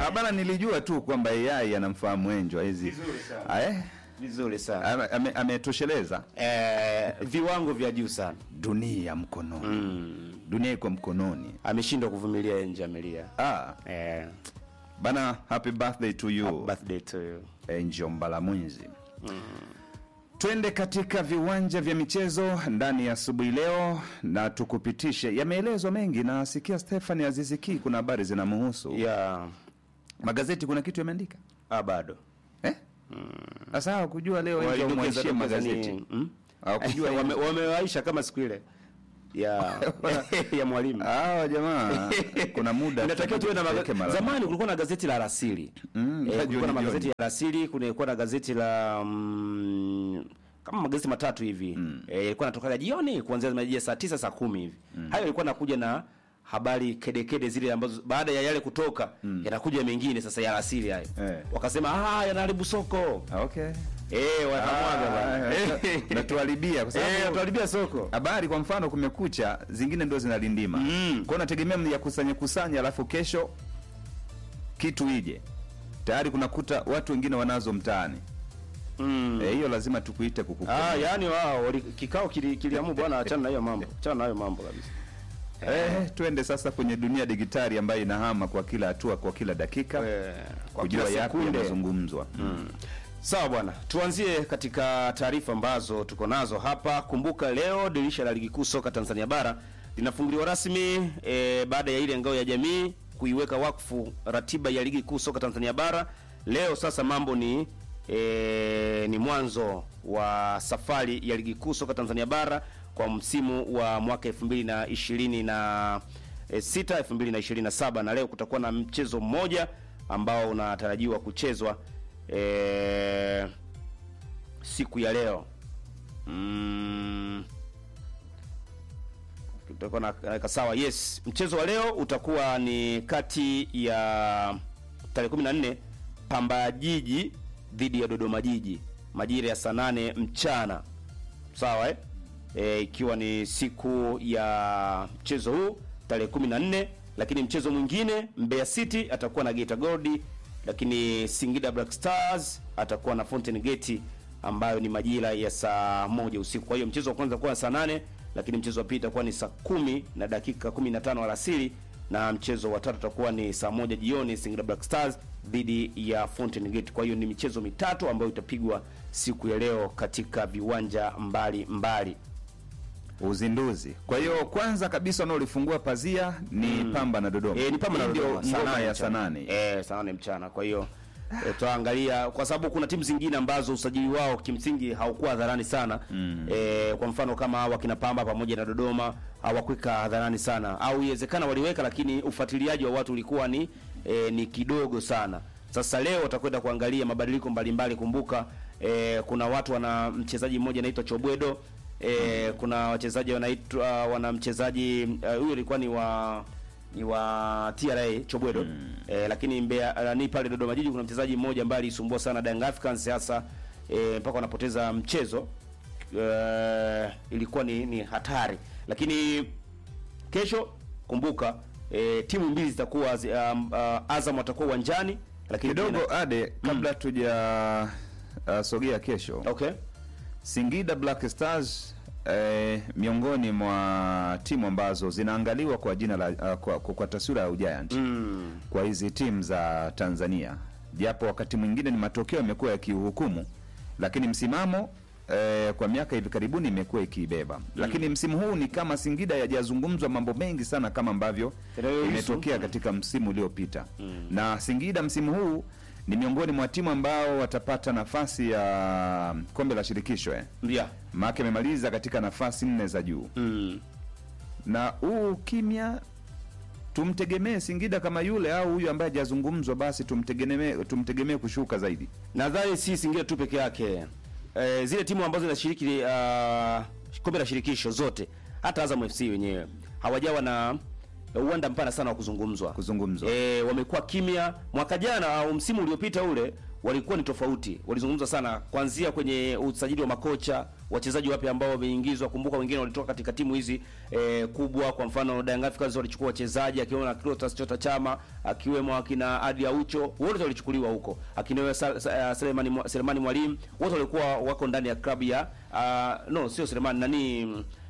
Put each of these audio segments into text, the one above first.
Ah, bana nilijua tu kwamba AI anamfahamu Enjwa hizi. Vizuri sana. Ah, eh? vizuri sana Ame- ame- Ametosheleza eh, viwango vya juu sana dunia mkononi. Dunia iko mkononi. ameshindwa kuvumilia Enja Amelia Ah, eh, bana happy birthday to you. birthday to you Angel Mbalamwizi. Twende katika viwanja vya michezo ndani ya asubuhi leo na tukupitishe. Yameelezwa mengi na sikia Stefani Aziziki, kuna habari zinamhusu ya magazeti. Kuna kitu yameandika ah, bado eh? Sasa hawakujua leo Angel Walidokeza mwachie dokeza magazeti ni- mm? hawakujua Wame- wamewaisha kama siku ile ya ya mwalimu hawa jamaa, kuna muda inatakiwa tuwe na tuweke magazeti. mara- Zamani kulikuwa na gazeti la Rasili Mm, eh, la kulikuwa na jioni, magazeti jioni. ya Rasili, kulikuwa na gazeti la mm, kama magazeti matatu hivi eh, ilikuwa natokaga jioni kuanzia majira saa tisa saa kumi hivi hayo ilikuwa nakuja na habari kedekede zile ambazo baada ya yale kutoka yanakuja mengine sasa ya Rasili hayo Eh. wakasema ah yanaharibu soko Okay. eh wakamwaga bwana Ah, natuharibia kwa eh sababu tuharibia soko habari kwa mfano kumekucha, zingine ndio zinalindima Mm. kwao, nategemea ya kusanya kusanya, alafu kesho kitu ije tayari, kunakuta watu wengine wanazo mtaani mm. Eh, hiyo lazima tukuite kukukua. Ah, yani wao wali- kikao kili- kiliamua bwana achana na hiyo mambo. Achana na hiyo mambo kabisa. Eh, twende sasa kwenye dunia digitali ambayo inahama kwa kila hatua, kwa kila dakika Eh, kwa kujua kila yapi sekunde. yanazungumzwa. Sawa bwana, tuanzie katika taarifa ambazo tuko nazo hapa. Kumbuka leo dirisha la ligi kuu soka Tanzania bara linafunguliwa rasmi e, baada ya ile ngao ya jamii kuiweka wakfu ratiba ya ligi kuu soka Tanzania bara. Leo sasa mambo ni e, ni mwanzo wa safari ya ligi kuu soka Tanzania bara kwa msimu wa mwaka 2020 na e, sita 2027 na leo kutakuwa na mchezo mmoja ambao unatarajiwa kuchezwa e, siku ya leo mm, tutakuwa na naweka sawa yes mchezo wa leo utakuwa ni kati ya tarehe 14 pamba jiji dhidi ya dodoma jiji majira ya saa nane mchana sawa eh? E, ikiwa ni siku ya mchezo huu tarehe 14 lakini mchezo mwingine Mbeya City atakuwa na Geita Gold lakini Singida Black Stars atakuwa na Fountain Gate ambayo ni majira ya saa moja usiku. Kwa hiyo mchezo wa kwanza utakuwa saa nane lakini mchezo wa pili utakuwa ni saa kumi na dakika 15 alasiri na mchezo wa tatu utakuwa ni saa moja jioni Singida Black Stars dhidi ya Fountain Gate. Kwa hiyo ni michezo mitatu ambayo itapigwa siku ya leo katika viwanja mbali mbali. Uzinduzi. Kwa hiyo kwanza kabisa wanaolifungua pazia ni Pamba na Dodoma. E, ni Pamba na Hii ndio Dodoma, saa ngoma nane ya mchana. saa nane. Eh, saa nane mchana. Kwa hiyo e, tutaangalia kwa sababu kuna timu zingine ambazo usajili wao kimsingi haukuwa hadharani sana mm. E, kwa mfano kama wakina Pamba pamoja na Dodoma hawakuweka hadharani sana, au iwezekana waliweka, lakini ufuatiliaji wa watu ulikuwa ni e, ni kidogo sana. Sasa leo watakwenda kuangalia mabadiliko mbalimbali. Kumbuka e, kuna watu wana mchezaji mmoja anaitwa Chobwedo e, kuna wachezaji wanaitwa wana mchezaji eh, huyo ilikuwa ni wa ni wa TRA Chobwedo eh, lakini Mbeya ni pale Dodoma Jiji kuna mchezaji mmoja ambaye alisumbua sana Young Africans hasa eh, mpaka wanapoteza mchezo eh, ilikuwa ni, ni hatari, lakini kesho kumbuka eh, timu mbili zitakuwa zi- um, uh, Azam watakuwa uwanjani lakini Kidogo pia ade kabla tuja uh, sogea kesho. na- okay Singida Black Stars eh, miongoni mwa timu ambazo zinaangaliwa kwa jina la uh, kwa, kwa, kwa taswira ya ugiant mm. kwa hizi timu za Tanzania, japo wakati mwingine ni matokeo yamekuwa yakiuhukumu, lakini msimamo eh, kwa miaka hivi karibuni imekuwa ikiibeba, lakini msimu huu ni kama Singida yajazungumzwa mambo mengi sana kama ambavyo Yanayohusu. imetokea katika msimu uliopita na Singida msimu huu ni miongoni mwa timu ambao watapata nafasi ya kombe la shirikisho eh. yeah. Maana amemaliza katika nafasi nne za juu mm. na huu kimya tumtegemee Singida kama yule au huyu ambaye hajazungumzwa, basi tumtegemee tumtegemee kushuka zaidi. nadhani si Singida tu peke yake e, zile timu ambazo zinashiriki uh, kombe la shirikisho zote hata Azam FC wenyewe hawajawa na uwanda mpana sana wa kuzungumzwa Kuzungumzwa. e, wamekuwa kimya mwaka jana au msimu uliopita ule walikuwa ni tofauti. Walizungumza sana kuanzia kwenye usajili wa makocha, wachezaji wapya ambao wameingizwa. Kumbuka wengine walitoka katika timu hizi eh, kubwa. Kwa mfano Young Africans walichukua wachezaji akiwemo na Clatous Chota Chama, akiwemo akina Adi Aucho, wote walichukuliwa huko, akina Selemani Mwa- Selemani Mwalimu, wote walikuwa wako ndani ya klabu ya uh, no sio Selemani nani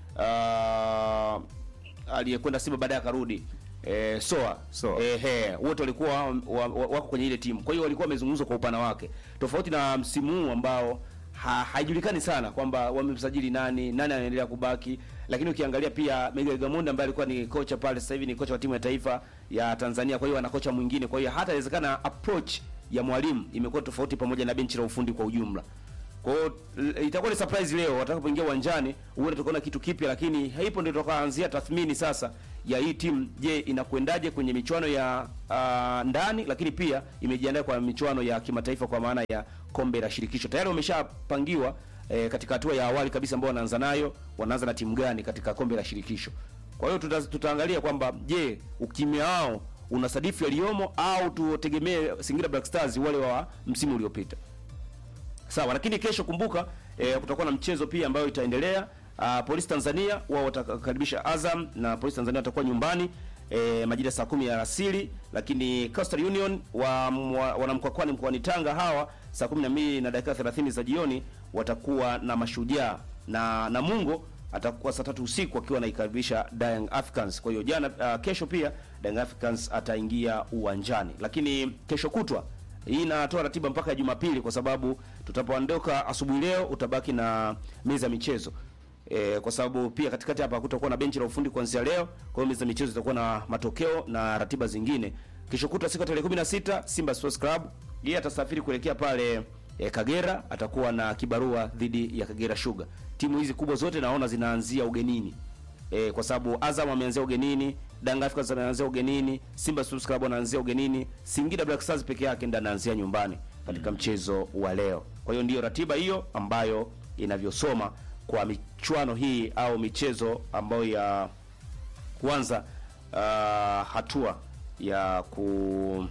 uh, aliyekwenda Simba baadaye akarudi eh, Soa Soa. eh, he, wote walikuwa wa, wa, wako kwenye ile timu. Kwa hiyo walikuwa wamezungumzwa kwa upana wake, tofauti na msimu huu ambao ha, haijulikani sana kwamba wamemsajili nani, nani anaendelea kubaki. Lakini ukiangalia pia Miguel Gamondi ambaye alikuwa ni kocha pale, sasa hivi ni kocha wa timu ya taifa ya Tanzania. Kwa hiyo ana kocha mwingine, kwa hiyo hata inawezekana approach ya mwalimu imekuwa tofauti, pamoja na benchi la ufundi kwa ujumla. Kwa hiyo l- itakuwa ni surprise leo watakapoingia uwanjani, huenda tukaona kitu kipya, lakini haipo ndio tutakaanzia tathmini sasa ya hii timu. Je, inakwendaje kwenye michuano ya uh, ndani, lakini pia imejiandaa kwa michuano ya kimataifa kwa maana ya kombe la shirikisho. Tayari wameshapangiwa eh, katika hatua ya awali kabisa ambao wanaanza nayo, wanaanza na timu gani katika kombe la shirikisho. Kwa hiyo tuta, tutaangalia kwamba je, ukimya wao unasadifu yaliyomo au tutegemee Singida Black Stars wale wa msimu uliopita. Sawa, lakini kesho kumbuka, eh, kutakuwa na mchezo pia ambayo itaendelea. Uh, Polisi Tanzania wao watakaribisha Azam na Polisi Tanzania watakuwa nyumbani eh, majira saa kumi ya alasiri, lakini Coastal Union wa, wa wanamkwakwani mkoani Tanga hawa saa 12 na dakika 30 za jioni watakuwa na mashujaa na Namungo atakuwa saa tatu usiku akiwa anaikaribisha Young Africans. Kwa hiyo jana, uh, kesho pia Young Africans ataingia uwanjani, lakini kesho kutwa hii inatoa ratiba mpaka ya Jumapili kwa sababu tutapoondoka asubuhi leo utabaki na meza ya michezo. E, kwa sababu pia katikati hapa kutakuwa na benchi la ufundi kuanzia leo. Kwa hiyo meza ya michezo itakuwa na matokeo na ratiba zingine. Kesho kutwa siku ya tarehe 16 Simba Sports Club yeye atasafiri kuelekea pale e, Kagera, atakuwa na kibarua dhidi ya Kagera Sugar. Timu hizi kubwa zote naona zinaanzia ugenini e, kwa sababu Azam ameanzia ugenini, Young Africans anaanzia ugenini, Simba Sports Club anaanzia ugenini, Singida Black Stars peke yake ndiye anaanzia nyumbani katika mchezo wa leo. Kwa hiyo ndiyo ratiba hiyo ambayo inavyosoma kwa michuano hii au michezo ambayo ya kuanza uh, hatua ya ku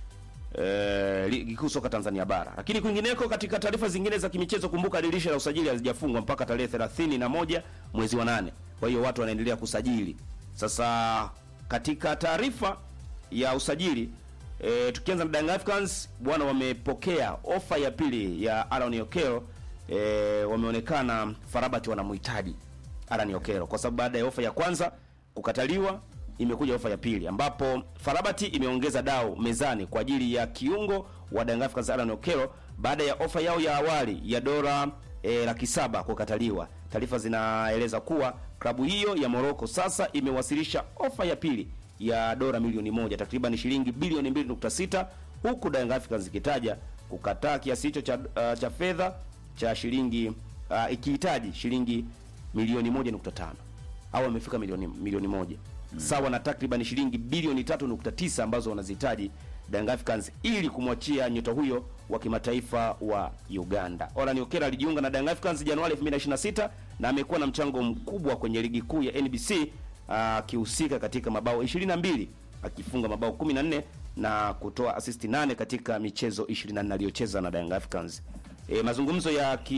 eh, ligi kuu soka Tanzania bara. Lakini kwingineko, katika taarifa zingine za kimichezo, kumbuka dirisha la usajili halijafungwa mpaka tarehe 31 mwezi wa nane. Kwa hiyo watu wanaendelea kusajili. Sasa katika taarifa ya usajili e, tukianza na Young Africans bwana, wamepokea ofa ya pili ya Aaron Okero. E, wameonekana Farabati wanamhitaji Aaron Okero kwa sababu baada ya ofa ya kwanza kukataliwa imekuja ofa ya pili ambapo Farabati imeongeza dau mezani kwa ajili ya kiungo wa Young Africans Aaron Okero baada ya ofa yao ya awali ya dola e, laki saba kukataliwa. Taarifa zinaeleza kuwa klabu hiyo ya Morocco sasa imewasilisha ofa ya pili ya dola milioni moja takriban shilingi bilioni 2.6 huku Young Africans ikitaja kukataa kiasi hicho cha, uh, cha fedha cha shilingi uh, ikihitaji shilingi milioni 1.5 au amefika milioni milioni moja mm. sawa na takriban shilingi bilioni 3.9 ambazo wanazihitaji Young Africans ili kumwachia nyota huyo wa kimataifa wa Uganda. Orhan Okera alijiunga na Young Africans Januari 2026 na amekuwa na mchango mkubwa kwenye ligi kuu ya NBC akihusika katika mabao 22 akifunga mabao 14 na kutoa assist 8 katika michezo 24 aliyocheza na Young Africans. E, mazungumzo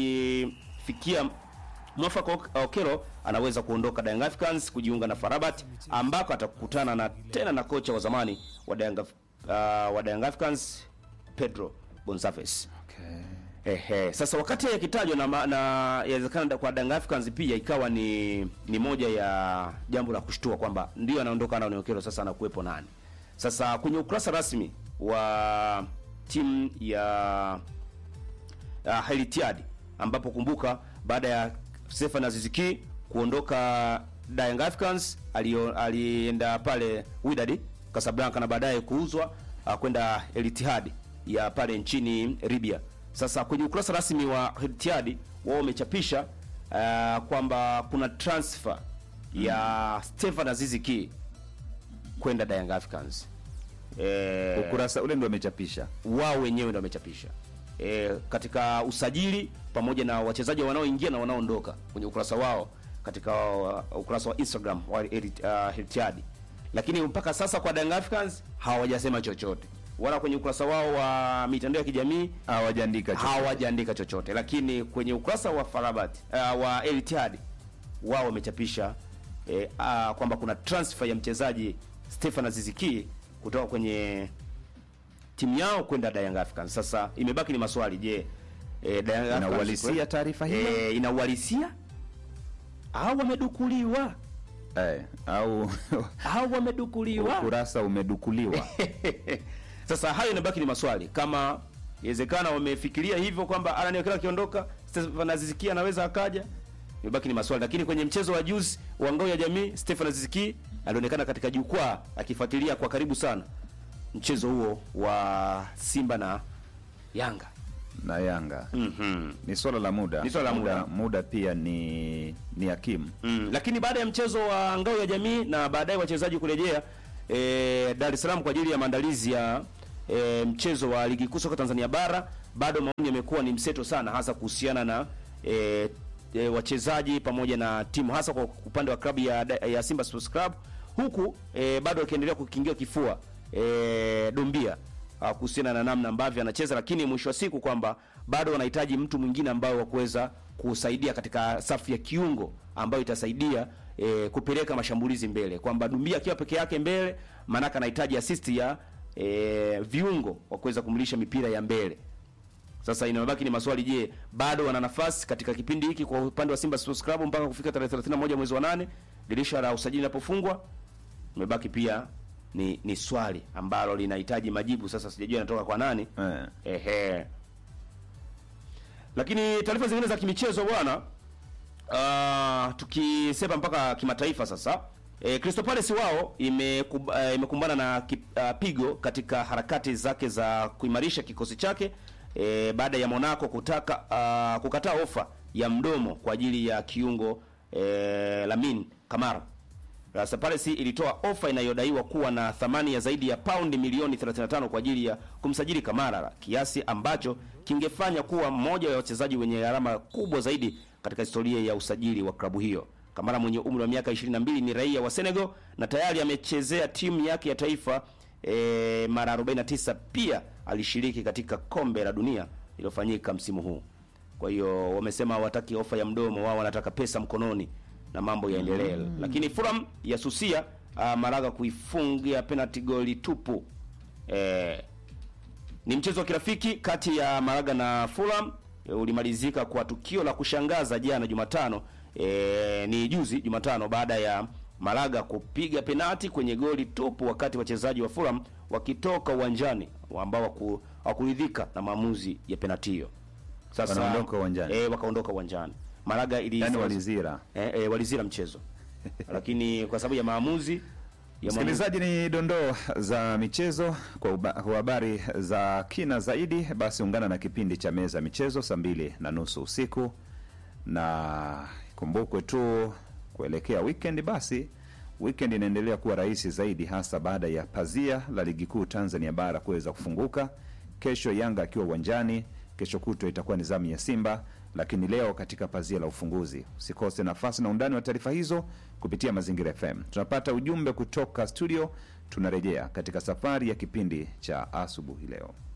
yakifikia mwafaka Ok- Okero anaweza kuondoka Young Africans kujiunga na Farabat ambako atakutana na tena na kocha wa zamani wa Young, uh, wa Young Africans Pedro Gonçalves. Okay. Ehe, sasa wakati yakitajwa na ma- na yawezekana kwa Young Africans pia ikawa ni ni moja ya jambo la kushtua kwamba ndio anaondoka na Okero, sasa anakuwepo nani? Sasa kwenye ukurasa rasmi wa timu ya uh, Helitiad ambapo kumbuka baada ya Stefan Aziziki kuondoka Young Africans alio, alienda pale Wydad Casablanca na baadaye kuuzwa uh, kwenda Elitihad ya pale nchini Libya. Sasa kwenye ukurasa rasmi wa Elitihad wao wamechapisha uh, kwamba kuna transfer ya Stefan Aziziki kwenda Young Africans. Eh, Ukurasa ule ndio amechapisha. wao wenyewe ndio wamechapisha e, katika usajili pamoja na wachezaji wanaoingia na wanaoondoka kwenye ukurasa wao katika uh, ukurasa wa Instagram wa Erit- uh, Etihad. Lakini mpaka sasa kwa Young Africans hawajasema chochote. wala kwenye ukurasa wao wa mitandao ya kijamii hawajaandika chochote. hawajaandika chochote, lakini kwenye ukurasa wa Farabat uh, wa El Ittihad wao wamechapisha eh, uh, kwamba kuna transfer ya mchezaji Stefan Aziziki kutoka kwenye timu yao kwenda Young Africans. Sasa imebaki ni maswali, je, eh, Young Africans Inauhalisia taarifa hiyo? eh, inauhalisia au wamedukuliwa Eh, au au wamedukuliwa? ukurasa umedukuliwa. Sasa hayo inabaki ni maswali, kama inawezekana wamefikiria hivyo kwamba Alan Okello akiondoka Stefan Aziziki anaweza akaja, imebaki ni maswali. Lakini kwenye mchezo wa juzi wa ngao ya jamii, Stefan Aziziki alionekana katika jukwaa akifuatilia kwa karibu sana mchezo huo wa Simba na Yanga. na Yanga Mhm. ni swala la muda, Ni swala la muda. muda pia ni ni hakimu. Mm. Lakini baada ya mchezo wa ngao ya jamii na baadaye wachezaji kurejea e, Dar es Salaam kwa ajili ya maandalizi ya e, mchezo wa ligi kuu soka Tanzania bara, bado maoni yamekuwa ni mseto sana, hasa kuhusiana na e, e, wachezaji pamoja na timu, hasa kwa upande wa klabu ya, ya Simba Sports Club, huku e, bado wakiendelea kukingia kifua e, Dombia ah, kuhusiana na namna ambavyo anacheza, lakini mwisho wa siku kwamba bado wanahitaji mtu mwingine ambao wa kuweza kusaidia katika safu ya kiungo ambayo itasaidia e, kupeleka mashambulizi mbele, kwamba Dumbia akiwa peke yake mbele, maanake anahitaji assist ya e, viungo wa kuweza kumlisha mipira ya mbele. Sasa inabaki ni maswali, je, bado wana nafasi katika kipindi hiki kwa upande wa Simba Sports Club mpaka kufika tarehe 31 mwezi wa nane dirisha la usajili linapofungwa? Imebaki pia ni ni swali ambalo linahitaji majibu. Sasa sijajua yanatoka kwa nani. Eh. Ehe. Lakini taarifa zingine za kimichezo bwana, uh, tukisema mpaka kimataifa sasa e, Crystal Palace wao imekub, uh, imekumbana na ki, uh, pigo katika harakati zake za kuimarisha kikosi chake e, baada ya Monaco kutaka uh, kukataa ofa ya mdomo kwa ajili ya kiungo e, Lamine Kamara. Crystal Palace ilitoa ofa inayodaiwa kuwa na thamani ya zaidi ya paundi milioni 35 kwa ajili ya kumsajili Kamara, kiasi ambacho kingefanya kuwa mmoja wa wachezaji wenye gharama kubwa zaidi katika historia ya usajili wa klabu hiyo. Kamara mwenye umri wa miaka 22 ni raia wa Senegal na tayari amechezea timu yake ya taifa e, mara 49. Pia alishiriki katika kombe la dunia lililofanyika msimu huu. Kwa hiyo wamesema hawataki ofa ya mdomo, wao wanataka pesa mkononi na mambo yaendelee. Lakini Fulham yasusia uh, Malaga kuifungia penalty goli tupu. Eh, ni mchezo wa kirafiki kati ya Malaga na Fulham e, ulimalizika kwa tukio la kushangaza jana Jumatano. E, ni juzi Jumatano baada ya Malaga kupiga penati kwenye goli tupu wakati wachezaji wa Fulham wakitoka uwanjani ambao hawaku- hawakuridhika na maamuzi ya penati hiyo. Sasa Wanaondoka uwanjani. E, wakaondoka uwanjani. Malaga ili Yani walizira. eh, eh, walizira mchezo lakini kwa sababu ya maamuzi ya maamuzi Msikilizaji, ni dondoo za michezo. Kwa uba- kwa habari za kina zaidi, basi ungana na kipindi cha meza ya michezo saa mbili na nusu usiku, na kumbukwe tu kuelekea weekend, basi weekend inaendelea kuwa rahisi zaidi, hasa baada ya pazia la ligi kuu Tanzania bara kuweza kufunguka. Kesho Yanga akiwa uwanjani, kesho kutwa itakuwa ni zamu ya Simba, lakini leo katika pazia la ufunguzi. Usikose nafasi na undani wa taarifa hizo kupitia Mazingira FM. Tunapata ujumbe kutoka studio, tunarejea katika safari ya kipindi cha asubuhi leo.